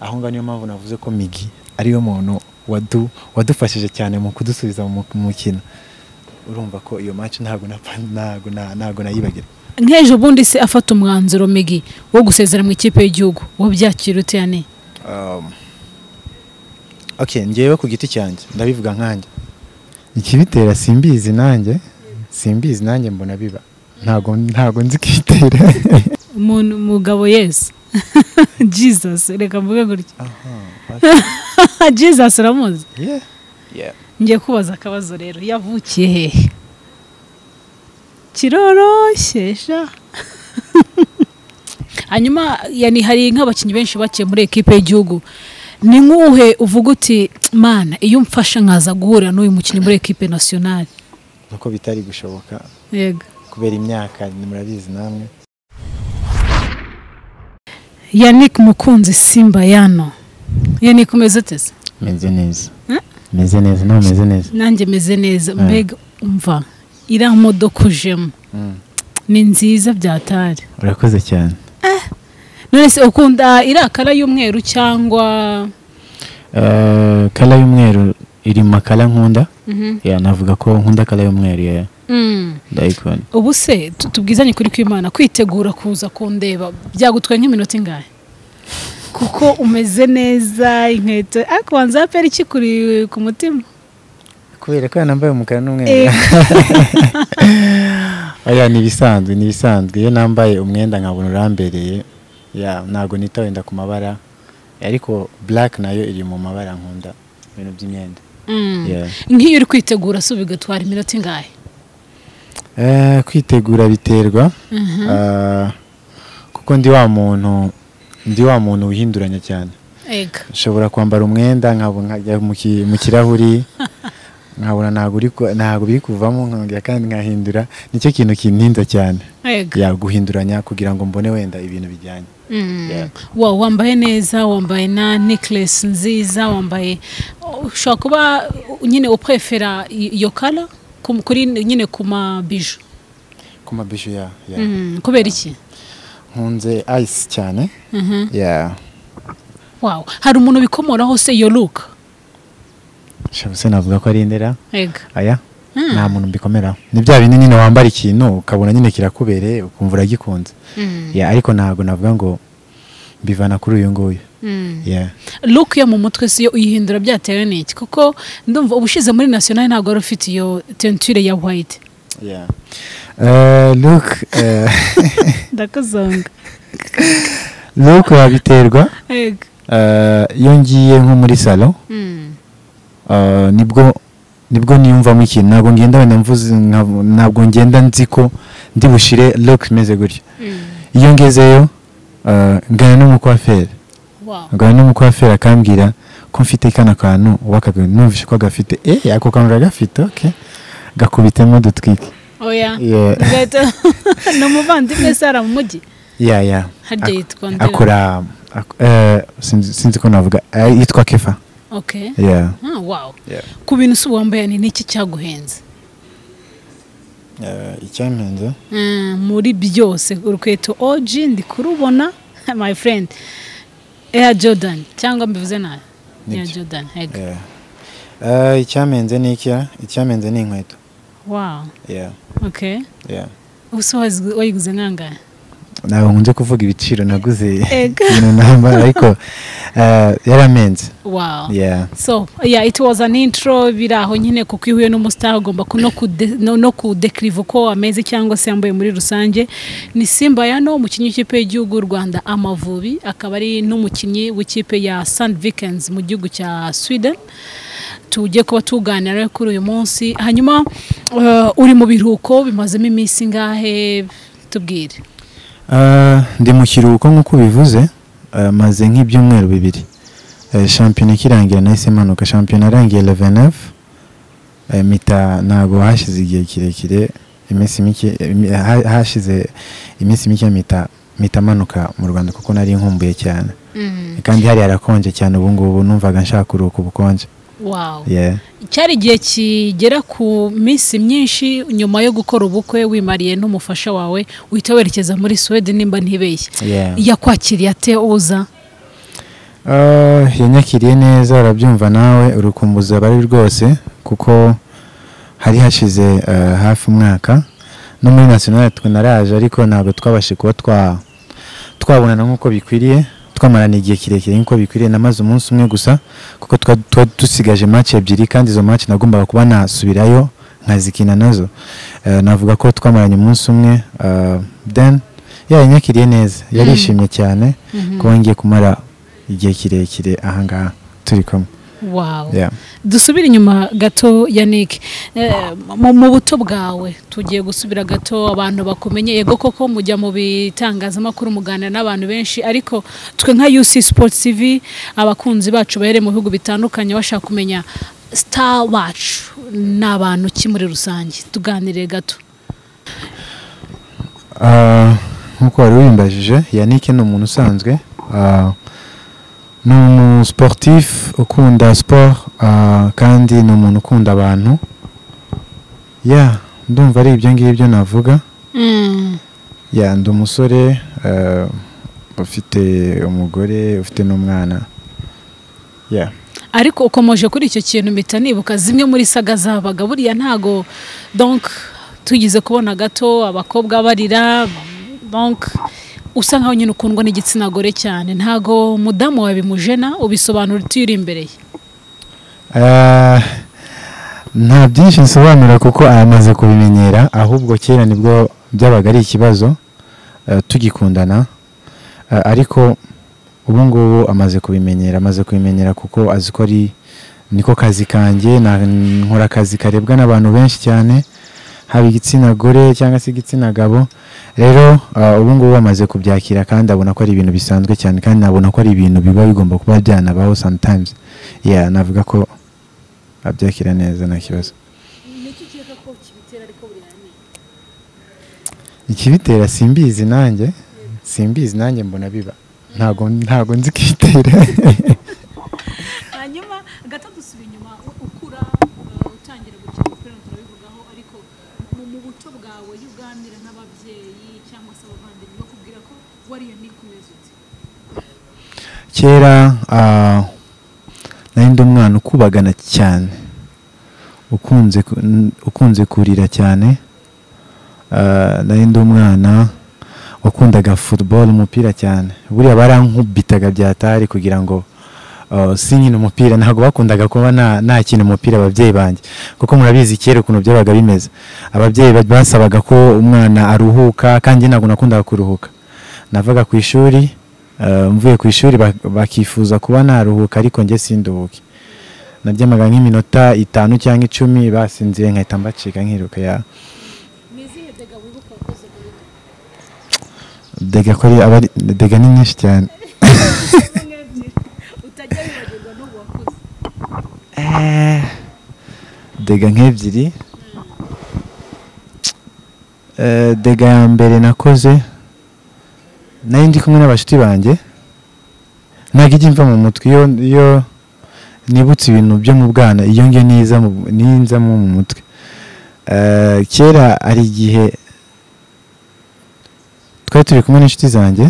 aho ngaho niyo mpamvu navuze ko migi ariyo muntu wadu wadufashije cyane mu kudusubiza mu mukino urumva ko iyo match ntabwo napa- ntabwo na- ntabwo nayibagira nk'ejo bundi se afata umwanzuro migi wo gusezera mu ikipe y'igihugu wo byakira ute yani Um, okay njyewe ku giti cyanjye ndabivuga nkanjye ikibitera simbizi nanjye simbizi nanjye mbona biba ntago ntago nzi kwitera umuntu umugabo yesu jesus reka mvuge gutya jesus uramuzi yeah yeah ngiye kubaza akabazo rero yavukiye hehe kiroroshye sha hanyuma yani hari nk'abakinnyi benshi bakiye muri ekipe y'igihugu ni nk'uhe uvuga uti mana iyo mfasha nkaza guhurira n'uyu mukinnyi muri ekipe nasiyonari nuko bitari gushoboka yego kubera imyaka murabizi namwe yannick mukunzi simba yano yannick umeze uteze meze neza Hmm? meze neza nawe meze neza nanjye meze neza Mm. mbega umva iriya modoka ujemo ni nziza byatari urakoze cyane none se ukunda iriya kara y'umweru cyangwa Eh, kala y'umweru iri mu makala nkunda Mhm. ya navuga ko nkunda kala y'umweru ya Mm. ndayikunda ubu se tu- tubwizanye kuri kwimana kwitegura kuza kundeba byagutwaye nk'iminota ingahe kuko umeze neza inkweto ariko wanza yapera iki kuri ku mutima kubera ko yanambaye umukara n'umweru Eh, oya ni ibisanzwe ni ibisanzwe iyo nambaye umwenda nkabona urambereye ya ntabwo nita wenda ku mabara ariko black nayo iri mu mabara nkunda ibintu by'imyenda mm. Yeah. nk'iyo uri kwitegura si ubu bigatwara iminota ingahe Eh, kwitegura biterwa Mhm. Ah, kuko ndi wa muntu ndi wa muntu wihinduranya cyane ega nshobora kwambara umwenda nkabo- nkajya mu ki- mu kirahuri nkabona ntabwo uri ku- ntabwo biri kuvamo nkongera kandi nkahindura nicyo kintu kintinza cyane ega ya guhinduranya kugira ngo mbone wenda ibintu bijyanye Mm. Yeah. wa wambaye neza wambaye na necklace nziza wambaye ushobora kuba uh, nyine uprefera i- iyo kara ku- kuri nyine ku mabiju ku mabishu ya ya. Mm, kubera iki nkunze ice cyane Mhm. ya wow hari umuntu ubikomoraho se iyo look shabuse navuga ko ari indera ega aya Mm. nta muntu mbikomera ni bya bindi nyine wambara ikintu ukabona nyine kirakubereye ukumva uragikunze Mm, ya ariko ntabwo navuga ngo mbivana kuri uyu nguyu mm. ya look yo mu mutwe si yo uyihindura byatewe n'iki kuko ndumva ubushize muri national ntabwo wari ufite iyo tenture ya white Eh, look eh, ndakuzonga look wabiterwa ega eh, iyo ngiye nko muri salo Mm, eh, nibwo nibwo niyumvamo ikintu ntabwo ngenda wenda mvuze nka- ntabwo ngenda nzi ko ndi bushire look imeze gutya mm. iyo ngezeyo eh, ngana n'umukwaferi wow ngana n'umukwaferi akambwira ko mfite kano kantu wakabwira numvise ko gafite eh ako kantu uragafite okay gakubitemo dutwike oya Yeah. Gato. ni umuvandimwe sara mu mujyi ya ya Harya Ak- yitwa nde? akora ak- eh, sinzi sinzi ko navuga eh, yitwa kefa okay ya Ah, wow ku bintu si wambaye ni iki cyaguhenze icyampenze Mm, muri byose urukweto OG ndi kurubona my friend Air Jordan cyangwa mbivuze nabi Nibyo. Air Jordan ego icyampenze ni iki icyampenze ni inkweto wow ya okay ya ubuse wazigu- wayiguze nkangahe ntabwo nkunze kuvuga ibiciro naguze Ego. ibintu nambara ariko eh, yaramenze wow ya so yeah it was an intro biri aho nyine kuko iyo uhuye n'umusitari ugomba ku- no kude- no- no kudekiriva uko ameze cyangwa se yambaye muri rusange ni simba yano umukinnyi w'ikipe y'igihugu y'u rwanda amavubi akaba ari n'umukinnyi w'ikipe ya sand vikens mu gihugu cya sweden tugiye kuba tuganira rero kuri uyu munsi hanyuma eh, uri mu biruhuko bimazemo iminsi ingahe tubwire Eh, ndi mu kiruhuko nk'uko ubivuze eh, maze nk'ibyumweru bibiri Eh, shampiyona ikirangira nahise manuka shampiyona arangiye 11 Eh, mita ntabwo hashize igihe kirekire iminsi mike eh, imi- ha- hashize iminsi mike mita mita manuka mu rwanda kuko nari nkumbuye cyane kandi hari harakonje cyane ubu ngubu numvaga nshaka kuruhuka ubukonje wow yeah. cyari igihe kigera ku minsi myinshi nyuma yo gukora ubukwe wimariye n'umufasha wawe uhita werekeza muri suwede nimba ntibeshye Yeah. yakwakiriye ate uza Ah, yanyakiriye neza arabyumva nawe urukumbuzi aba ari rwose kuko hari hashize eh, hafi umwaka no muri national twe naraje ariko ntabwo twabashe kuba twa twabonana nk'uko bikwiriye twamarana igihe kirekire nk'uko bikwiriye namaze umunsi umwe gusa kuko twa- twa- dusigaje match ebyiri kandi izo match nagombaga kuba nasubirayo nkazikina nazo Eh, navuga ko twamaranye umunsi umwe ah, then yeah, yanyakiriye neza yarishimye cyane kuba ngiye kumara igihe kirekire ahangaha turi kumwe wawu Yeah. dusubire inyuma gato Yannick Eh, mu mu buto bwawe tugiye gusubira gato abantu bakumenye yego koko mujya mu bitangazamakuru muganira n'abantu benshi ariko twe nka UC Sports TV abakunzi bacu bahere mu bihugu bitandukanye bashaka kumenya star bacu ni abantu ki muri rusange tuganire gato Ah, nk'uko wari wimbajije yannick ni umuntu usanzwe ah, ni umu sportif ukunda sport ah, kandi ni umuntu ukunda abantu ya ndumva ari ibyo ngibyo navuga ya ndi umusore ah, ufite umugore ufite n'umwana ya ariko ukomeje kuri icyo kintu mpita nibuka zimwe muri saga zabaga buriya ntago donc tugize kubona gato abakobwa barira donc usa nkaho nyine ukundwa n'igitsina gore cyane ntago umudamu wawe bimujena ubisobanura uti uri imbere ye Ah, nta byinshi nsobanura kuko amaze kubimenyera ahubwo kera nibwo byabaga ari ikibazo eh, tugikundana Eh, ariko ubu ngubu amaze kubimenyera amaze kubimenyera kuko azi ko ari niko kazi kanjye na- nkora akazi karebwa n'abantu benshi cyane haba igitsina gore cyangwa se igitsina gabo rero ah, ubu ngubu amaze kubyakira kandi abona ko ari ibintu bisanzwe cyane kandi abona ko ari ibintu biba bigomba kuba byanabaho sometimes yeah, navuga ko abyakira neza nta kibazo ikibitera simbizi nanjye simbizi nanjye mbona biba ntago ntago nzi ikibitera hanyuma gato dusubira inyuma ukura utangira gukina umupira turabivugaho ariko mu buto bwawe iyo uganira n'ababyeyi cyangwa se abavandimwe bakubwira ko wariya nikomeza uti kera ah, nari ndi umwana ukubagana cyane ukunze ku- n- ukunze kurira cyane Ah, nari ndi umwana wakundaga football umupira cyane buriya barankubitaga byatari kugira ngo ah, sinkina umupira ntabwo bakundaga kuba na- nakina umupira ababyeyi banjye kuko murabizi kera ukuntu byabaga bimeze ababyeyi ba- basabaga ko umwana aruhuka kandi ntabwo nakundaga kuruhuka navaga ku ishuri eh, mvuye ku ishuri bak- bakifuza kuba naruhuka ariko njye sinduhuke naryamaga nk'iminota itanu cyangwa icumi basinziriye nkahita mbacika nkiruka ya dega ko ari abari dega ni nyinshi cyane utajya wibagirwa n'ubu wakoze Eh, dega nk'ebyiri Eh, dega ya mbere nakoze nari ndi kumwe n'abashuti banjye ntabwo ijya imva mu mutwe iyo iyo nibutse ibintu byo mu bwana iyo ngiyo niza mu- ninzamo mu mutwe Eh, kera hari igihe twari turi kumwe n'inshuti zanjye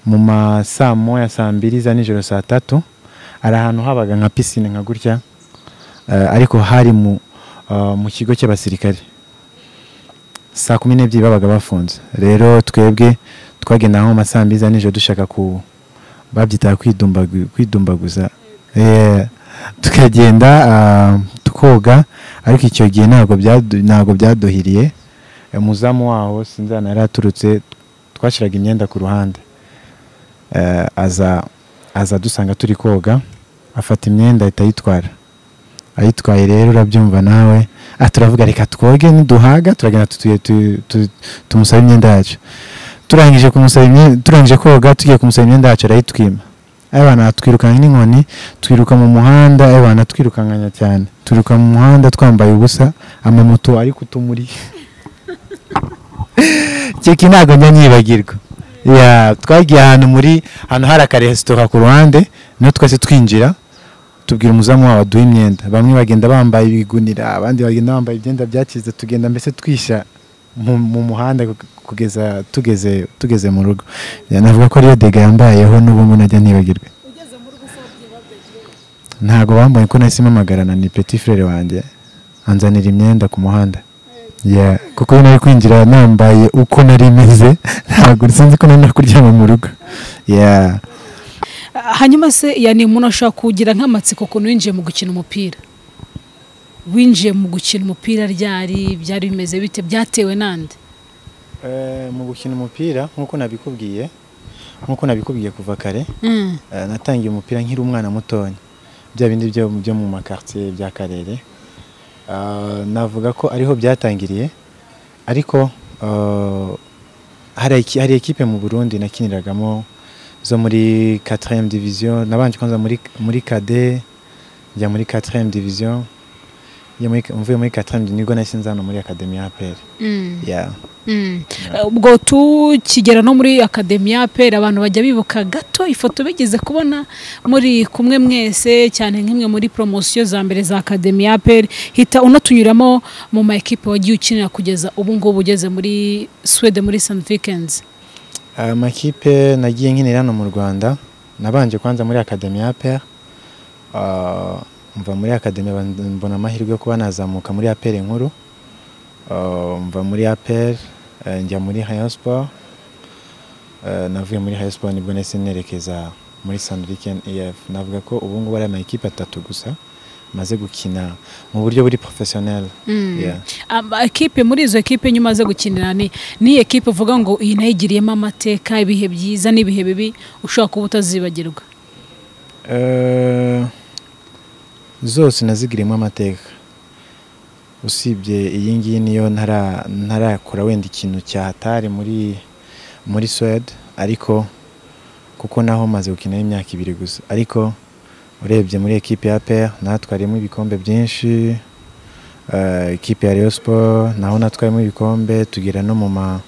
mu ma saa moya saa mbiri za nijoro saa tatu hari ahantu habaga nka pisine nka gutya eh, ariko hari mu eh, mu kigo cy'abasirikare saa kumi n'ebyiri babaga bafunze rero twebwe twagenda nko mu ma saa mbiri za nijoro dushaka ku babyitaga kwidumbagu- kwidumbaguza Eh, tukagenda ah, tukoga ariko icyo gihe ntabwo byadu- ntabwo byaduhiriye Eh, umuzamu waho sinzana yari aturutse twashyiraga imyenda ku ruhande Eh, aza aza dusanga turi koga afata imyenda ahita ayitwara ayitwaye rero urabyumva nawe ah turavuga reka twoge niduhaga turagenda tutuye tu- tu- tumusaba imyenda yacu turangije kumusaba imyenda turangije koga tugiye kumusaba imyenda yacu arayitwima abana twirukanka n'inkoni twiruka mu muhanda abana twirukankanya cyane twiruka mu muhanda twambaye ubusa amamoto ari kutumuri keke ntabwo njya nyibagirwa Ya, twagiye ahantu muri ahantu hari akaresitora ku ruhande niho twese twinjira tubwira umuzamu wabo aduha imyenda bamwe bagenda bambaye ibigunira abandi bagenda bambaye ibyenda byakize tugenda mbese twisha mu, mu muhanda ku- kugeza tugeze tugeze mu rugo Ya, navuga ko ariyo dega yambayeho n'ubu ngubu najya nibagirwa ugeze ntabwo bambonye ko nahise mpamagarana ni peti frere wanjye anzanira imyenda ku muhanda Yeah, kuko iyo nari kwinjira nambaye uko nari meze ntabwo sinzi ko nari kuryama mu rugo Yeah. hanyuma se yani umuntu ashobora kugira nk'amatsiko ukuntu winjiye mu gukina umupira winjiye mu gukina umupira ryari byari bimeze bite byatewe n'andi Eh, mu gukina umupira nk'uko nabikubwiye nk'uko nabikubwiye kuva kare Mm. eh, natangiye umupira nkiri umwana mutoya bya bindi byo byo mu makartier bya karere Ah, navuga ko ariho byatangiriye ariko ah, hari iki- hari ekipe mu Burundi nakiniragamo zo muri 4e division nabanje kwanza muri muri KD njya muri 4e division njya muri mvuye muri 4e nibwo nahise nzana muri academy ya APR Mm. yeah Mm. ubwo tukigera no muri akademi ya pera abantu bajya bibuka gato ifoto bigeze kubona muri kumwe mwese cyane nk'imwe muri poromosiyo za mbere za akademi ya pera hita unatunyuramo mu ma ekipe wagiye ukinira kugeza ubu ngubu ugeze muri swede muri sani vikenzi Aya makipe nagiye nkinira hano mu Rwanda nabanje kwanza muri Academy ya APR Ah, mva muri Academy ban- mbona amahirwe yo kuba nazamuka muri APR nkuru Ah, mva muri APR eh, njya muri Rayon Sport Eh, navuye muri Rayon Sport nibwo nahise nerekeza muri Sandviken EF navuga ko ubu ngubu ari amakipe atatu gusa maze gukina mu buryo buri professionnel Yeah. Ama- ekipe muri izo ekipe nyuma umaze gukinira ni ni ekipe uvuga ngo iyi nayo igiriyemo amateka ibihe byiza n'ibihe bibi ushobora kuba utazibagirwa Eh, zose nazigiriyemo amateka usibye iyi ngiyi niyo ntara- ntarakora wenda ikintu cyahatari muri muri Suede ariko kuko naho maze gukinaho imyaka ibiri gusa ariko urebye muri ekipe ya APR natwariyemo ibikombe byinshi eh, ekipe ya Rayon Sport naho natwariyemo ibikombe tugera no mu ma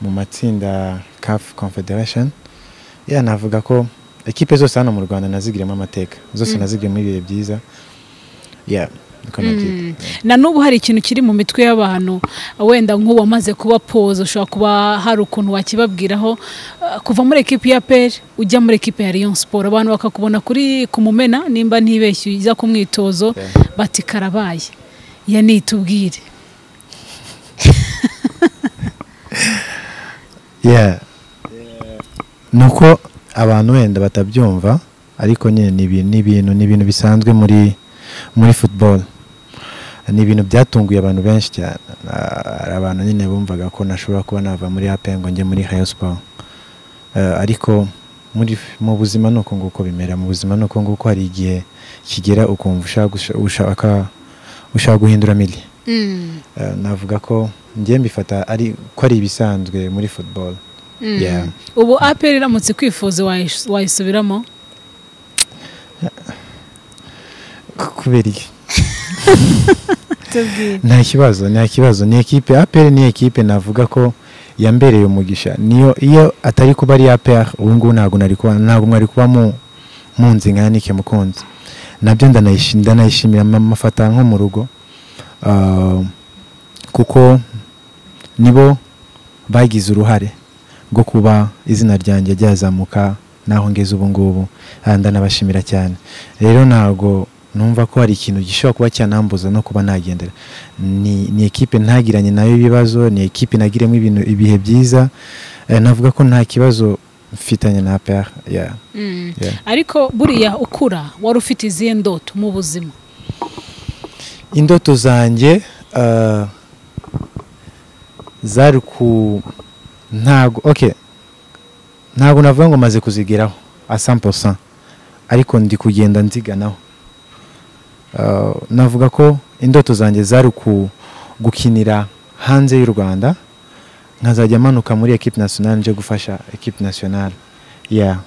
mu matsinda CAF Confederation ya navuga ko ekipe zose hano mu Rwanda nazigiriyemo amateka zose nazigiriyemo ibihe byiza ya niko nabyita. na n'ubu hari ikintu kiri mu mitwe y'abantu wenda nk'uwamaze kuba poza ushobora kuba hari ukuntu wakibabwiraho eh, kuva muri ekipi ya peri ujya muri ekipi ya Rayon siporo abantu bakakubona kuri ku mumena nimba ntibeshye ujya ku mwitozo bati karabaye ya nitubwire yeah ni uko abantu wenda batabyumva ariko nyine ni ibintu ni ibintu ni ibintu bisanzwe muri muri football ni ibintu byatunguye abantu benshi cyane Ah, hari abantu nyine bumvaga ko nashobora kuba nava muri APR ngo njye muri Rayon Sport Eh, ariko muri mu buzima ni uko nguko bimera mu buzima ni uko nguko hari igihe kigera ukumva ushaka gusha- ushaka ushaka guhindura mili Eh, navuga ko njye mbifata ari ko ari ibisanzwe muri football Yeah. ubu aperi iramutse kwifuza wayish- wayisubiramo Ku- kubera iki tubwire nta kibazo nta kibazo ni ekipe APR ni ekipe navuga ko yambereye umugisha niyo iyo atari kuba ari APR ubu ngubu ntabwo nari kuba ntabwo mwari kuba mu munzi nka Yannick Mukunzi nabyo ndanayishi- ndanayishimira ma- mafata nko mu rugo Ah, kuko nibo bagize uruhare rwo kuba izina ryanjye ryazamuka naho ngeze ubu ngubu Ah, ndanabashimira cyane rero ntabwo numva ko hari ikintu gishobora kuba cyanambuza no kuba nagendera ni, ni ekipe ntagiranye nayo ibibazo ni ekipe nagiremo ibintu ibihe byiza Eh, navuga ko nta kibazo mfitanye na APR yeah. Mm. Yeah. ariko buriya ukura wari ufite izihe ndoto mu buzima indoto zanjye eh, zari ku ntago okay ntago navuga ngo maze kuzigeraho a 100% ariko ndi kugenda nziganaho Eh, navuga ko indoto zanjye zari ku gukinira hanze y'u Rwanda nkazajya manuka muri equipe nationale nje gufasha equipe nationale yeah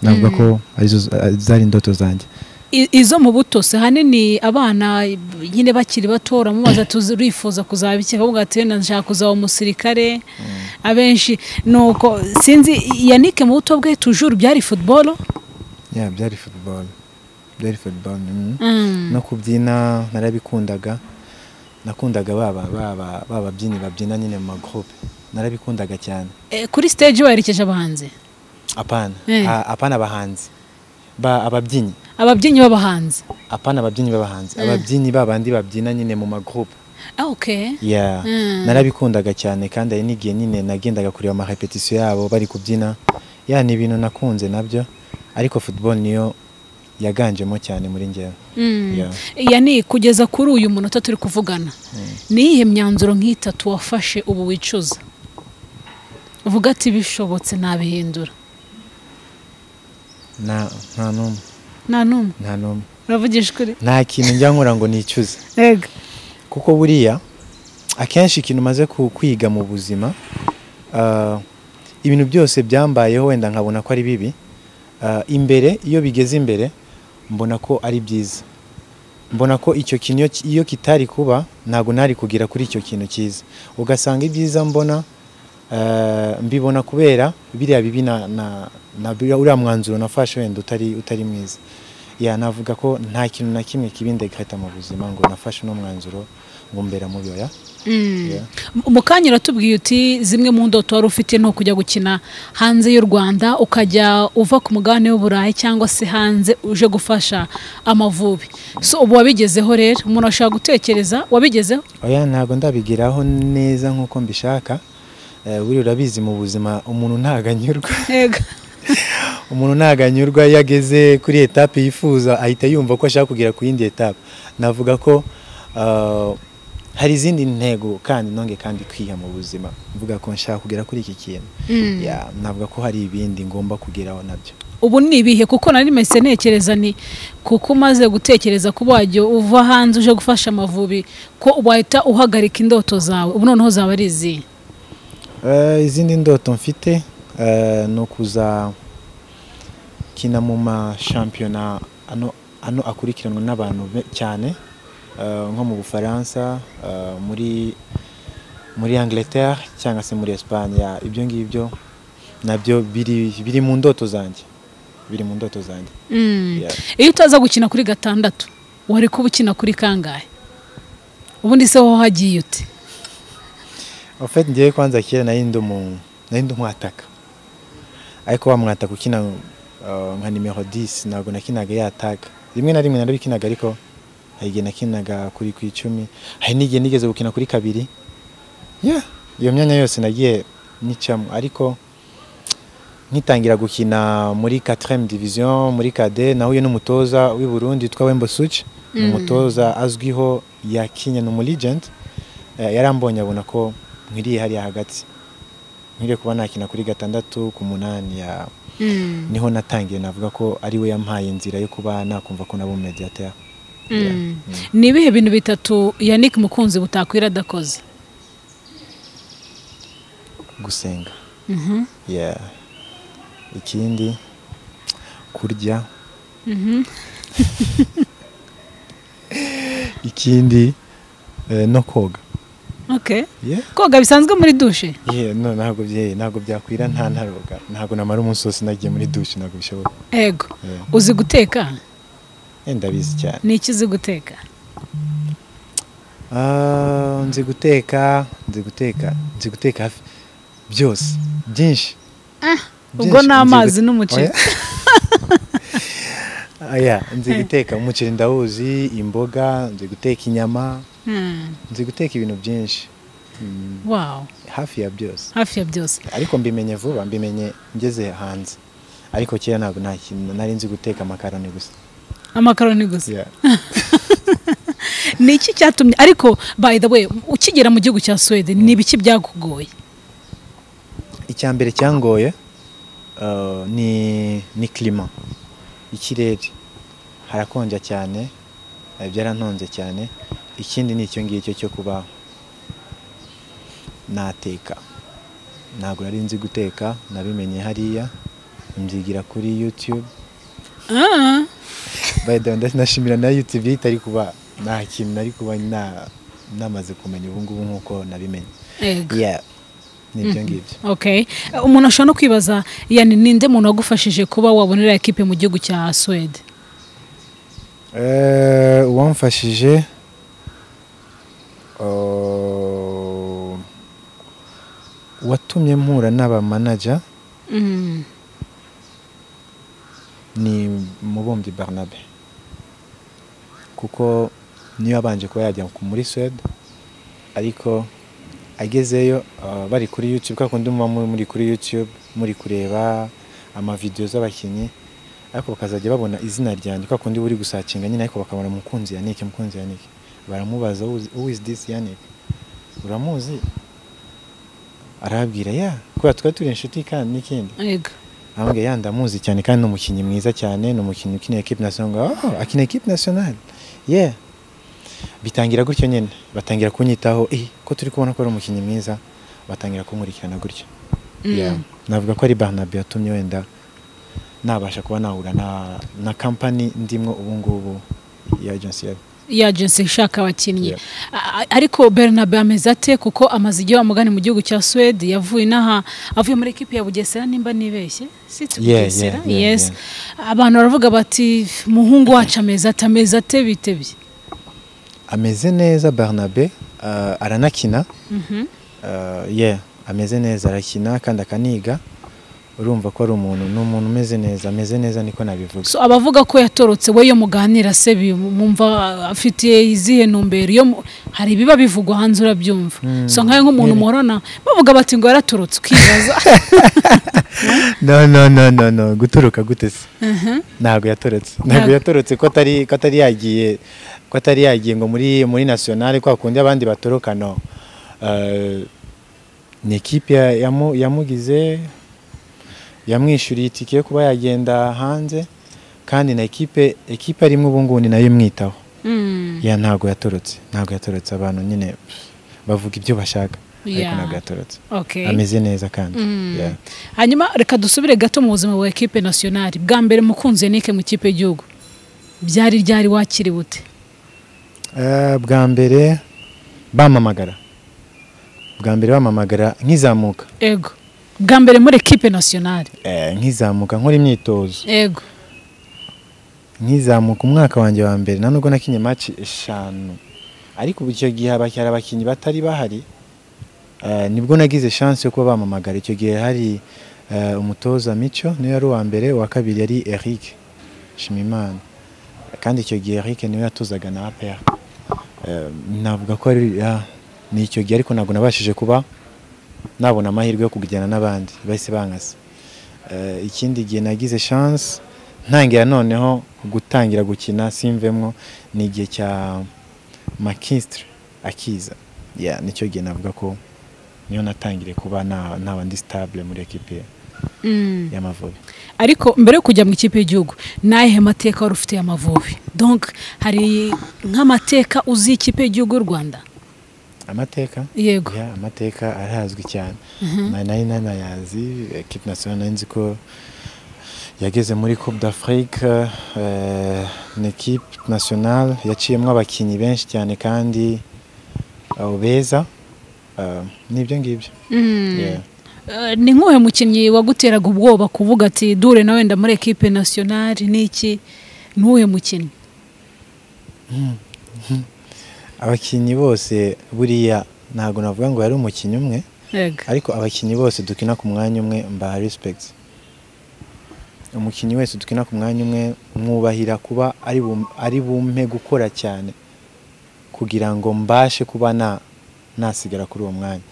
navuga ko arizo zari indoto zanjye I- izo mu buto se hanini abana nyine bakiri batora mubaza turifuza kuzaba iki ahubwo ati wenda nshaka kuzaba umusirikare abenshi nuko sinzi yanike mu buto bwe tujuru byari futuboro yeah byari football byari football mm. no kubyina narabikundaga nakundaga baba baba bababyinnyi babyina nyine mu magroupe narabikundaga cyane kuri siteji werekeje abahanzi apana Eh. A- apana abahanzi ba ababyinnyi ababyinnyi b'abahanzi apana ababyinnyi b'abahanzi ababyinnyi babandi babyina nyine mu magroupe Ah, okay yeah Mm. narabikundaga cyane kandi hari n'igihe nyine nagendaga kureba amarepetisiyo yabo bari kubyina ya ni ibintu nakunze nabyo ariko football niyo yaganjemo cyane muri njyewe Mm. Yeah. yani kugeza kuri uyu munota turi kuvugana ni iyihe myanzuro nk'itatu wafashe ubu wicuza uvuga ati bishobotse nabihindura nta nta n'umwe nta n'umwe nta n'umwe uravugisha ukuri nta kintu njya nkora ngo nicuze ega kuko buriya akenshi ikintu umaze ku- kwiga mu buzima ah, ibintu byose byambayeho wenda nkabona ko ari bibi Ah, imbere iyo bigeze imbere mbona ko ari byiza mbona ko icyo kintu iyo ki- iyo kitari kuba ntabwo nari kugira kuri icyo kintu cyiza ugasanga ibyiza mbona ah, mbibona kubera biriya bibi na, na, na biriya- uriya mwanzuro nafashe wenda utari, utari mwiza ya navuga ko nta kintu na kimwe kibindekata mu buzima ngo nafashe uno mwanzuro ngo mbera mubi oya Yeah. mu kanya uratubwiye uti zimwe mu ndoto wari ufite ni ukujya gukina hanze y'u rwanda ukajya uva ku mugabane w'uburayi cyangwa se hanze uje gufasha amavubi so ubu wabigezeho rero umuntu ashobora gutekereza wabigezeho oya ntabwo ndabigeraho neza nk'uko mbishaka Eh, buriya urabizi mu buzima umuntu ntabwo anyurwa ega umuntu ntabwo anyurwa iyo ageze kuri etape yifuza ahita yumva ko ashaka kugera ku yindi etape navuga ko ah, hari izindi ntego kandi nonge kandi kwiha mu buzima mvuga ko nshaka kugera kuri iki kintu Mm. Ya, navuga ko hari ibindi ngomba kugeraho nabyo ubu ni ibihe kuko nari mese ntekereza ni kuko umaze gutekereza kuba wajya uva hanze uje gufasha amavubi ko wahita uhagarika indoto zawe ubu noneho zaba ari izihe Eh, izindi ndoto mfite eh, ni ukuzakina mu mashampiyona ano, ano akurikiranwa n'abantu be- cyane eh, nko mu bufaransa eh, muri muri angleterre cyangwa se muri espagne ya, ibyo ngibyo nabyo biri, biri mu ndoto zanjye biri mu ndoto zanjye Mm. Yeah. iyo utaza gukina kuri gatandatu wari kuba ukina kuri kangahe ubundi se wowe hagiye ute En fait ngewe kwanza kera nari ndi umu- nari ndi umwataka ariko wa mwataka ukina uh, nka nimero 10 ntabwo nakinaga yataga rimwe na rimwe narabikinaga ariko hari igihe nakinaga kuri ku icumi hari n'igihe nigeze gukina kuri kabiri yeah. iyo myanya yose nagiye nicamo ariko nkitangira gukina muri 4 division muri kade nahuye n'umutoza w'i Burundi witwa Wembo Such ni umutoza azwiho yakinye ni umu legend Eh, yarambonye abona ko nkwiriye hariya hagati nkwiriye kuba nakina kuri gatandatu ku munani ya Mm. niho natangiye navuga ko ari we yampaye inzira yo kuba nakumva ko naba umediateur Mm. ni ibihe bintu bitatu yannick mukunzi butakwira adakoze gusenga Mhm. yeah. ikindi kurya Mhm. ikindi eh, no koga Okay. yeah. koga bisanzwe muri dushe Yeah, no, ntabwo bye ntabwo byakwira nta ntaroga ntabwo namara umunsi wose nagiye muri douche ntabwo bishoboka ego Yeah. uzi guteka Eh, ndabizi cyane ni iki uzi guteka Ah, nzi guteka nzi guteka nzi guteka hafi byose byinshi Byinshi, ubwo ni nzi amazi gut- n'umuceri Oya. Oya, nzi guteka umuceri ndawuzi imboga nzi guteka inyama Mm. nzi guteka ibintu byinshi Mm, wow hafi ya byose hafi ya byose ariko mbimenye vuba mbimenye ngeze hanze ariko kera ntabwo nta kintu nari nzi guteka amakaroni gusa amakaroni gusa Yeah. ni iki cyatumye ariko by the way ukigera mu gihugu cya suwede ni ibiki byakugoye icya mbere cyangoye uh, ni ni klima ikirere harakonja cyane eh, byarantonze cyane ikindi ni icyo ngicyo cyo kuba nateka ntabwo nari nzi guteka nabimenye hariya mbyigira kuri youtube Ah, by the way ndashimira na youtube itari kuba nta kintu nari kuba na- namaze kumenya ubu ngubu nk'uko nabimenye ego. yeah nibyo ngibyo Okay. umuntu ashobora no kwibaza yani ninde muntu wagufashije kuba wabonera ekipe mu gihugu cya suwede Eh, uwamfashije oh, uwatumye mpura n'abamanaja Mm. ni mu umubumbyi barnabe kuko niyo abanje kuba yajya muri Suède ariko agezeyo ah, bari kuri YouTube kwa kundi muba mu- muri kuri YouTube muri kureba amavidewo z'abakinnyi ariko bakazajya babona izina ryanjye kwa kundi buri gusakinga nyine ariko bakabona mukunzi Yannick mukunzi Yannick baramubaza "Who is- who is this Yannick uramuzi arababwira ya kubera twari turi inshuti kandi n'ikindi Ego. ahubwo ya ndamuzi cyane kandi ni umukinnyi mwiza cyane ni umukinnyi ukinira ekipe nasiyonari ngo oh akina ekipe nasiyonari yeah bitangira gutyo nyine batangira kunyitaho eh ko turi kubona ko ari umukinnyi mwiza batangira kunkurikirana gutyo Yeah. navuga ko ari barnabe yatumye wenda nabasha kuba nahura na na kampani ndimwo ubu ngubu ya agency ya ya agency ishaka abakinnyi Yeah. A- a- ariko bernabe ameze ate kuko amaze igihe wamugani mu gihugu cya suwede yavuye inaha avuye muri ekipi ya bugesera nimba nibeshye si tu Yeah, bugesera yeah, yeah, yes abantu baravuga bati muhungu wacu ameze ate ameze ate bitebye ameze neza barnabe ah, aranakina Uh, yeah ameze neza arakina kandi akaniga urumva ko ari umuntu ni umuntu umeze neza ameze neza niko nabivuga so abavuga ko yatorotse we yo muganira se bi- mwumva afitiye izihe ntumbero iyo mu- hari ibiba bivugwa hanze urabyumva so nkawe nk'umuntu muhorana bavuga bati ngo yaratorotse ukibaza no no no no no guturuka gute se ntabwo yatorotse ntabwo Ntabwo. yatorotse ko atari ko atari yagiye ko atari yagiye ngo muri muri nationale kwa kundi abandi batoroka no Uh, ni ekipe ya- yamu- yamugize yamwishyuriye itike yo kuba yagenda hanze kandi na ekipe ekipe arimo ubu ngubu ni nayo imwitaho Mm. ya ntabwo yatorotse ntabwo yatorotse abantu nyine bavuga ibyo bashaka ariko Yeah. ntabwo yatorotse Okay. ameze neza kandi Mm. Yeah. hanyuma reka dusubire gato mu buzima bwa ekipe nasiyonari bwa mbere mukunzi yanike mu ikipe y'igihugu byari ryari wakiriwe ute Eh, bwa mbere bamamagara bwa mbere bamamagara nkizamuka ego bwa mbere muri ekipe nasiyonari Eh, nkizamuka nkora imyitozo ego nkizamuka umwaka wanjye wa mbere nta nubwo nakinye maci eshanu ariko ubu icyo gihe haba- hari abakinnyi batari bahari Eh, nibwo nagize chance yo kuba bamamagara icyo gihe hari eh, umutoza mico niwe yari uwa mbere uwa kabiri yari eric shimimana kandi icyo gihe eric niwe yatozaga na apr Eh, navuga ko ari ah, ni icyo gihe ariko ntabwo nabashije kuba nabona amahirwe yo kujyana n'abandi bahise bankasa Eh, ikindi gihe nagize chance ntangira noneho gutangira gukina simvemwo ni igihe cya makisitire akiza Yeah, nicyo gihe navuga ko niyo natangiriye kuba na- naba ndi sitabule muri ekipi Mm. y'amavubi ariko mbere yo kujya mu ikipe y'igihugu n'ayihe mateka wari ufitiye amavubi donc hari nk'amateka uzi ikipe y'igihugu y'u rwanda amateka yego Yeah, amateka arazwi cyane Na- nari nanayazi ekipi nasiyonari nari nzi ko yageze muri coupe d'afrique eh, ni ekipe nasiyonari yaciyemo abakinnyi benshi cyane kandi eh, beza Eh, ni ibyo ngibyo Mm. Yeah. Eh, ni nk'uhe mukinnyi waguteraga ubwoba kuvuga ati dure na wenda muri ekipe nasiyonari n'iki ni uwuhe mukinnyi abakinnyi bose buriya ntabwo navuga ngo yari umukinnyi umwe Ego. ariko abakinnyi bose dukina ku mwanya umwe mbaha respect umukinnyi wese dukina ku mwanya umwe mwubahira kuba ari bum- ari bumpe gukora cyane kugira ngo mbashe kuba na nasigara kuri uwo mwanya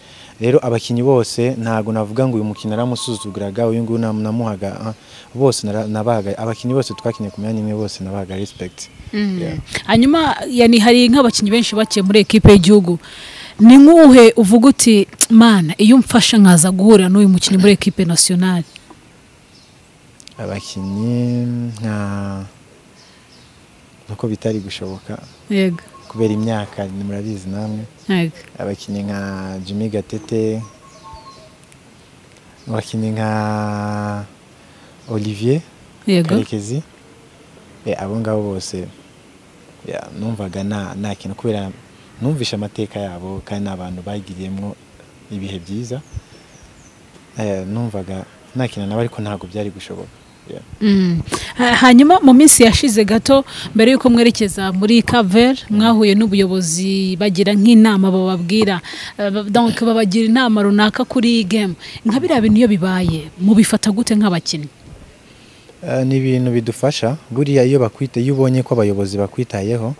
rero abakinnyi bose ntabwo navuga ngo uyu mukinnyi naramusuzuguraga uyu nguyu nam- namuhaga ah, bose nara- nabahaga abakinnyi bose twakinnye ku myanya imwe bose nabahaga respect Mm. Yeah. hanyuma yani hari nk'abakinnyi benshi bakiye muri ekipe y'igihugu ni nk'uhe uvuga uti mana iyo mfasha nkaza guhurira n'uyu mukinnyi muri ekipe nasiyonari abakinnyi nka nuko bitari gushoboka yego kubera imyaka ni- murabizi namwe yego abakinnyi nka Jimmy Gatete abakinnyi nka Olivier yego Karekezi Eh, abo ngabo bose ya, numvaga nta nta kintu kubera numvishe amateka yabo kandi ni abantu bagiriyemo ibihe byiza Eh, numvaga nta kintu nabo ariko ntabwo byari gushoboka Yeah. Mm. Ha- hanyuma mu minsi yashize gato mbere y'uko mwerekeza muri kaver mwahuye n'ubuyobozi bagira nk'inama bababwira eh, ba- donc babagira inama runaka kuri iyi game nka biriya bintu iyo bibaye mubifata gute nk'abakinnyi Eh, ni ibintu bidufasha buriya iyo bakwite iyo ubonye ko abayobozi bakwitayeho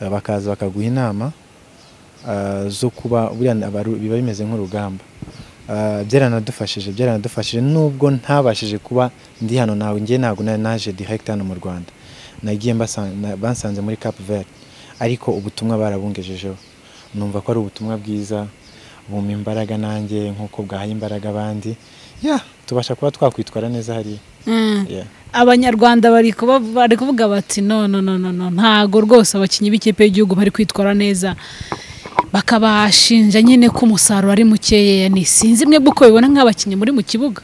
eh, bakaza bakaguha inama eh, zo kuba buriya abaru- biba bimeze nk'urugamba Eh, byaranadufashije byaranadufashije nubwo ntabashije kuba ndi hano nawe njye ntabwo nari naje direct hano mu Rwanda nagiye mbasa- na- bansanze muri Cap Verde ariko ubutumwa barabungejejeho numva ko ari ubutumwa bwiza bumpa imbaraga nanjye nk'uko bwahaye imbaraga abandi ya tubasha kuba twakwitwara neza hariya Mm. Yeah. abanyarwanda bari kuba- bari kuvuga bati no no no no no ntago rwose abakinnyi b'ikipe y'igihugu bari kwitwara neza bakabashinja nyine ko umusaruro ari mukeya ni sinzi mwe uko bibona nk'abakinnyi muri mu kibuga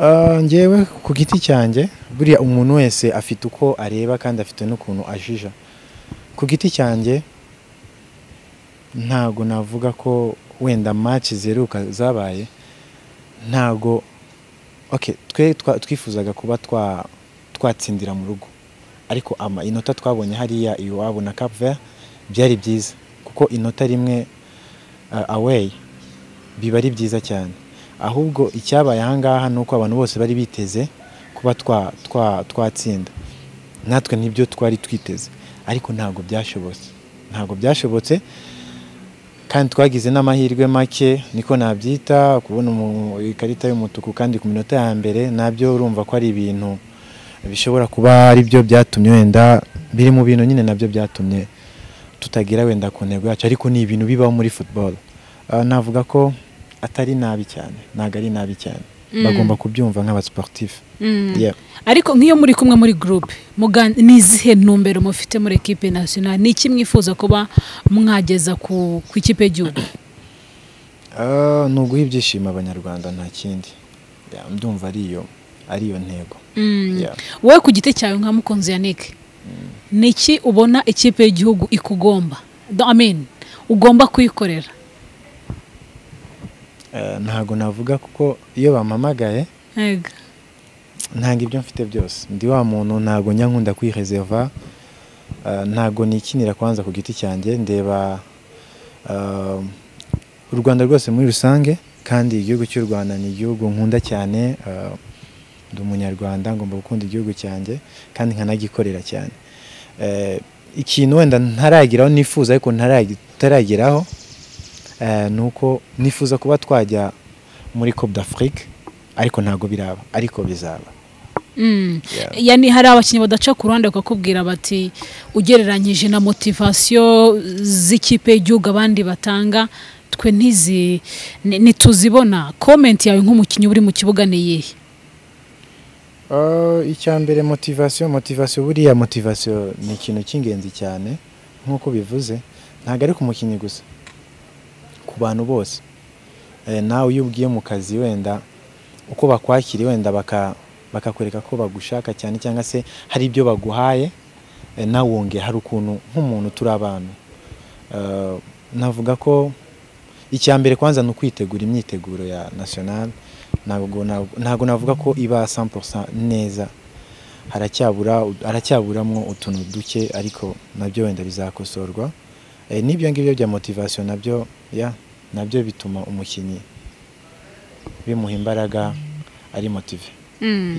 Ah, njyewe ku giti cyanjye buriya umuntu wese afite uko areba kandi afite n'ukuntu ajija ku giti cyanjye ntago navuga ko wenda match ziheruka zabaye ntago okay, twe twa- twifuzaga kuba twa- twatsindira mu rugo ariko ama inota twabonye hariya iwabo na Cap Vert byari byiza kuko inota rimwe ah, away biba ari byiza cyane ahubwo icyabaye ahangaha ni uko abantu bose bari biteze kuba twa- twa- twatsinda natwe nibyo twari twiteze ariko ntabwo byashobotse ntabwo byashobotse kandi twagize n'amahirwe make niko nabyita kubona umu- ikarita y'umutuku kandi ku minota ya mbere nabyo urumva ko ari ibintu bishobora kuba ari byo byatumye wenda biri mu bintu nyine nabyo byatumye tutagira wenda ku ntego yacu ariko ni ibintu bibaho muri football Ah, navuga ko atari nabi cyane ntabwo ari nabi cyane bagomba kubyumva nk'abasportif Mm. Yeah. ariko nk'iyo muri kumwe muri groupe mugan- ni izihe ntumbero mufite muri ekipe nationale ni iki mwifuza kuba mwageza ku ku ikipe y'igihugu Ah, ni uguha ibyishimo abanyarwanda nta kindi Yeah, ndumva ari iyo ari iyo ntego Mm. Yeah. wowe ku giti cyawe nka mukunzi yannick ni iki ubona ikipe y'igihugu ikugomba Do- I mean, ugomba kuyikorera Eh, ntago navuga kuko iyo bampamagaye Ego. ntabwo ibyo mfite byose ndi wa muntu ntabwo njya nkunda kwireserva eh, ntabwo nikinira kwanza ku giti cyanjye ndeba eh, u rwanda rwose muri rusange kandi igihugu cy'u rwanda ni igihugu nkunda cyane eh, ndi umunyarwanda ngomba gukunda igihugu cyanjye kandi nkanagikorera cyane Eh, ikintu wenda ntarageraho nifuza ariko ntaragi- ntarageraho eh, ni uko nifuza kuba twajya muri Coupe d'Afrique ariko ntabwo biraba ariko bizaba Mm. Yeah. yani hari abakinnyi badaca ku ruhande bakakubwira bati ugereranyije na motivasiyo z'ikipe y'igihugu abandi batanga twe ntizi ni- ntituzibona komenti yawe nk'umukinnyi uri mu kibuga ni iyihe Uh, icya mbere motivasiyo motivasiyo buriya motivasiyo ni ikintu cy'ingenzi cyane nk'uko bivuze ntabwo ari ku mukinnyi gusa ku bantu bose Eh, nawe iyo ugiye mu kazi wenda uko bakwakiriye wenda baka- bakakwereka ko bagushaka cyane cyangwa se hari ibyo baguhaye eh, nawe wongera hari ukuntu nk'umuntu turi abantu Eh, navuga ko icya mbere kwanza ni ukwitegura imyiteguro ya national ntabwo ntabwo- ntabwo navuga ko iba 100% neza haracyabura haracyaburamwo utuntu duke ariko nabyo wenda bizakosorwa Eh, n'ibyo ngibyo bya motivation nabyo ya nabyo bituma umukinnyi bimuha imbaraga ari motive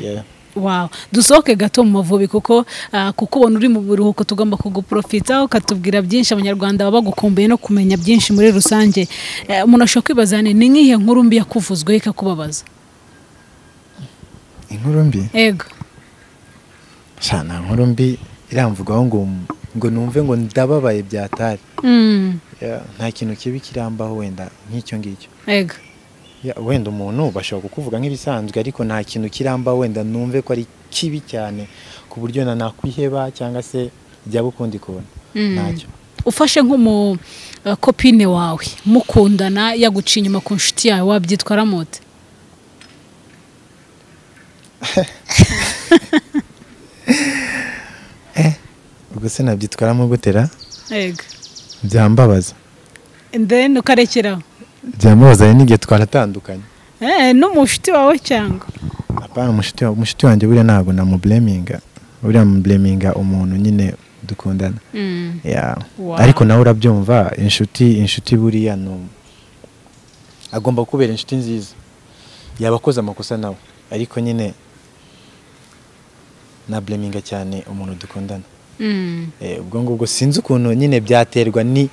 yeah. Wow. dusohoke gato mu mavubi kuko ah, kuko ubona uri mu biruhuko tugomba kuguprofitaho ukatubwira byinshi abanyarwanda baba bagukumbuye no kumenya byinshi muri rusange Eh, umuntu ashobora kwibaza ni ni nk'ihe nkuru mbi yakuvuzweho ikakubabaza inkuru mbi ego sha nta nkuru mbi iramvugaho ngo ngo numve ngo ndababaye byatari Mm, Yeah, nta kintu kibi kirambaho wenda nk'icyo ngicyo ego Ya, wenda umuntu bashobora kukuvuga nk'ibisanzwe ariko nta kintu kiramba wenda numve ko ari kibi cyane ku buryo na nakwiheba cyangwa se jya ukundi kuntu Mm. ntacyo ufashe nk'umukopine wawe mukundana yaguciye inyuma ku nshuti yawe wabyitwara mote ubwo se nabyitwaramo gutera ego byambabaza then ukarekeraho byambabaza rero n'igihe twaratandukanye Eh, no mu nshuti wawe cyangwa apana umushuti wa- umushuti wanjye buriya ntabwo namubureminga buriya mubureminga umuntu nyine dukundana Mm. Ya. Wow. ariko nawe urabyumva inshuti inshuti buriya ni um- agomba kubera inshuti nziza yaba akoze amakosa nawe ariko nyine nableminga cyane umuntu dukundana Mm. Eh, ubwo ngubwo sinzi ukuntu nyine byaterwa ni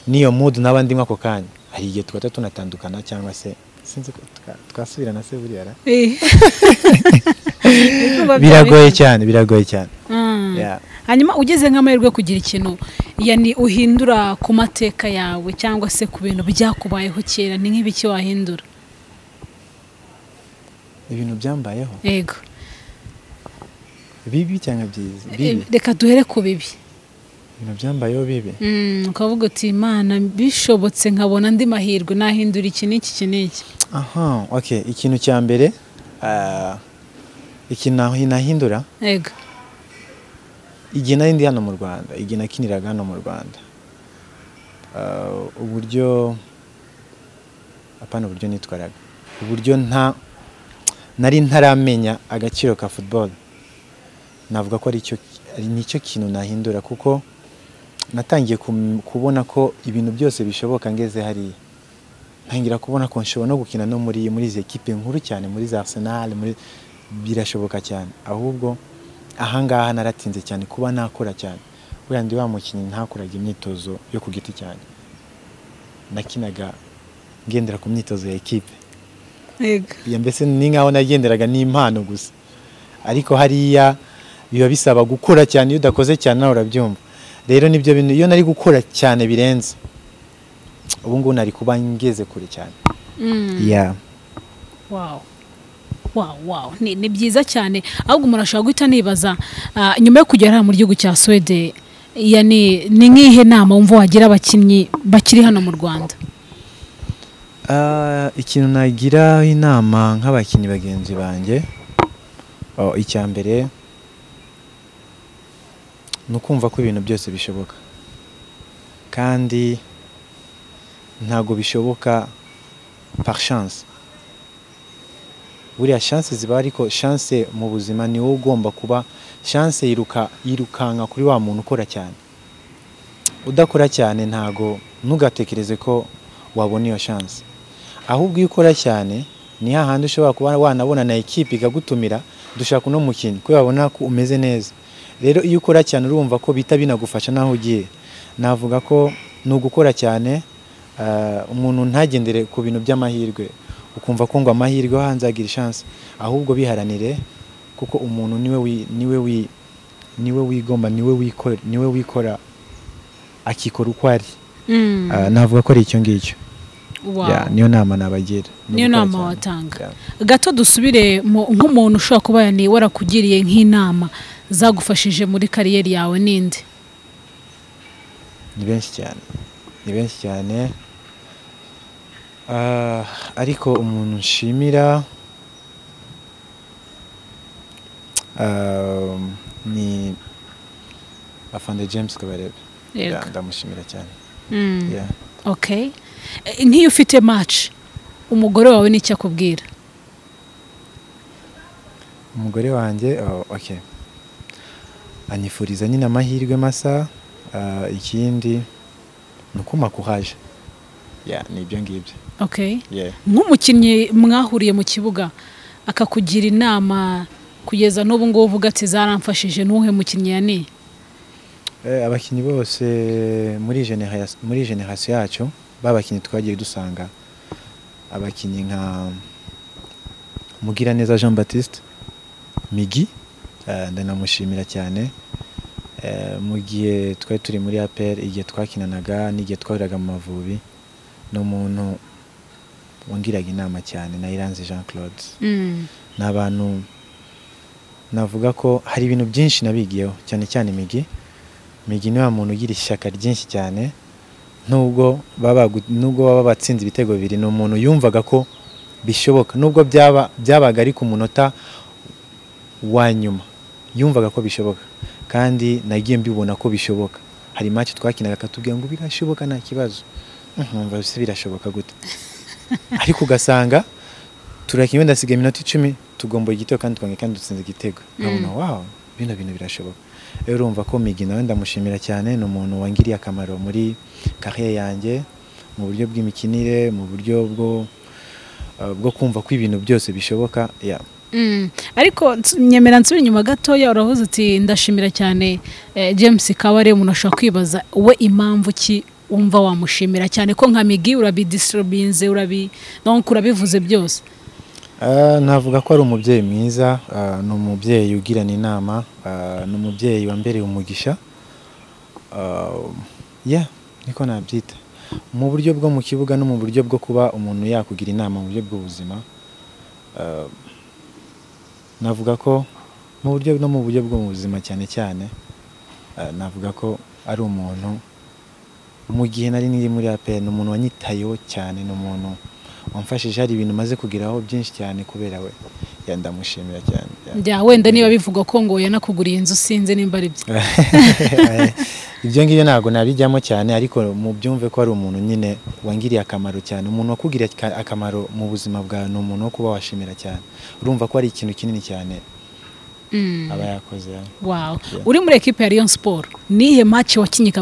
n'iyo mood naba ndimo ako kanya hari igihe twahita tunatandukana cyangwa se sinzi ko tuka- twasubirana se buriya ra Eh. Biba biragoye byari- cyane biragoye cyane Mm. Yeah. hanyuma ugeze nk'amahirwe yo kugira ikintu yani uhindura ku mateka yawe cyangwa se ku bintu byakubayeho kera ni nk'ibiki wahindura ibintu byambayeho yego bibi cyangwa byiza bibi Eh, reka duhere ku bibi ibintu byambayeho bibi Mm, ukavuga uti imana bishobotse nkabona andi mahirwe nahindura iki n'iki iki n'iki aha okay ikintu cya mbere ah, ikintu naho nahindura yego igihe nari ndi hano mu Rwanda igihe nakiniraga hano mu Rwanda Ah, uburyo apana uburyo nitwaraga uburyo nta nari ntaramenya agaciro ka football navuga ko ari cyo ari nicyo kintu nahindura kuko natangiye kum- kubona ko ibintu byose bishoboka ngeze hariya ntangira kubona ko nshobora no gukina no muri muri izi ekipe nkuru cyane muri za Arsenal muri birashoboka cyane ahubwo ahangaha naratinze cyane kuba nakora cyane wenda ndi wa mukinnyi ntakoraga imyitozo yo ku giti cyane nakinaga ngendera ku myitozo ya ekipe yego ya mbese ni nk'aho nagenderaga n'impano gusa ariko hariya biba bisaba gukora cyane iyo udakoze cyane nawe urabyumva rero nibyo bintu iyo nari gukora cyane birenze ubu ngubu nari kuba ngeze kure cyane Mm. yeah. Wow. Wow, wow. Ni, ni byiza cyane ahubwo umuntu ashobora guhita anibaza ah, nyuma yo kugera hano mu gihugu cya Swede yani, ni nk'ihe nama wumva wagira abakinnyi bakiri hano mu Rwanda Ah, ikintu nagira inama nk'abakinnyi bagenzi banjye oh, icya mbere ni ukumva ko ibintu byose bishoboka kandi ntabwo bishoboka par chance buriya chance ziba ariko chance mu buzima ni wowe ugomba kuba chance yiruka yirukanka kuri wa muntu ukora cyane udakora cyane ntago ntugatekereze ko wabona iyo chance ahubwo iyo ukora cyane ni hahandi ushobora kuba wanabona na ekipe ikagutumira dushaka uno mukinnyi kuko babona ko umeze neza rero iyo ukora cyane urumva ko bita binagufasha n'aho ugiye navuga ko ni ugukora cyane ah, umuntu ntagendere ku bintu by'amahirwe ukumva ko ngo amahirwe aha nzagira chance ahubwo biharanire kuko umuntu niwe wi, niwe wi, niwe wigomba niwe wikora niwe wikora akikora uko ari Mm. Ah, navuga ko ari icyo ngicyo Wow. Yeah, niyo nama nabagira Ni niyo ugukora nama cyane. watanga Yeah. gato dusubire mu- nk'umuntu ushobora kuba yani warakugiriye nk'inama zagufashije muri kariyeri yawe n'indi ni benshi cyane ni benshi cyane Ah, ariko umuntu nshimira ah, ni afande james kabarebe Yego. Yeah, ndamushimira cyane Mm. Yeah. Okay. Eh, nk'iyo ufite match umugore wawe n'icyo akubwira umugore wanjye oh, okay anyifuriza nyine amahirwe masa ah, ikindi ni ukumakuhaje yeah, ni ibyo ngibyo okay yeah. nk'umukinnyi mwahuriye mu kibuga akakugira inama kugeza n'ubu ngubu uvuga ati zaramfashije n'uhe mukinnyi yani Eh, abakinnyi bose muri generasi muri generasiyo yacu babakinnyi twagiye dusanga abakinnyi nka Mugiraneza Jean Baptiste Migi eh, ndanamushimira cyane Eh, mu gihe twari turi muri APR igihe twakinanaga n'igihe twahuriraga mu Mavubi ni umuntu wangiraga inama cyane na Iranzi Jean Claude ni abantu navuga ko hari ibintu byinshi nabigiyeho cyane cyane imigi imigi ni wa muntu ugira ishyaka ryinshi cyane nubwo baba bagu- nubwo baba batsinze ibitego bibiri ni umuntu yumvaga ko bishoboka nubwo byaba byabaga ari ku munota wa nyuma yumvaga ko bishoboka kandi nagiye mbibona ko bishoboka hari match twakinaga akatubwira ngo birashoboka nta kibazo nkumva se birashoboka gute ariko ugasanga turakinnye wenda hasigaye iminota icumi tugomba igitego kandi twongeye kandi dutsinze igitego nkabona wow bino bintu birashoboka rero urumva ko Migi nawe ndamushimira cyane ni umuntu wangiriye akamaro muri carrière yanjye mu buryo bw'imikinire mu buryo bwo eh, bwo kumva ko ibintu byose bishoboka yeah. Mm. ariko ns- nyemera nsubira inyuma gatoya uravuze uti ndashimira cyane eh, James Kabare umuntu ashobora kwibaza we impamvu ki wumva wamushimira cyane ko nka Migi urabidisturubinze urabi donc urabivuze byose Ah, navuga ko ari umubyeyi mwiza ah, ni umubyeyi ugirana inama ah, ni umubyeyi wambereye umugisha Ah, yeah niko nabyita mu buryo bwo mu kibuga no mu buryo bwo kuba umuntu yakugira inama mu buryo bw'ubuzima Ah, navuga ko mu buryo no mu buryo bwo mu buzima cyane cyane ah, navuga ko ari umuntu mu gihe nari niri muri APR ni umuntu wanyitayeho cyane ni umuntu wamfashije hari ibintu maze kugeraho byinshi cyane kubera we Ya, ndamushimira cyane Yeah. njya wenda niba bivuga ko ngo yanakuguriye inzu sinze nimba ari byo ibyo ngibyo ntabwo nabijyamo cyane ariko mu byumve ko ari umuntu nyine wangiriye akamaro cyane umuntu wakugiriye aka- akamaro mu buzima bwawe ni umuntu wo kuba washimira cyane urumva ko ari ikintu kinini cyane Mm. aba yakoze yeah. wow uri muri ekipe ya Rayon Sport niye match wakinyaga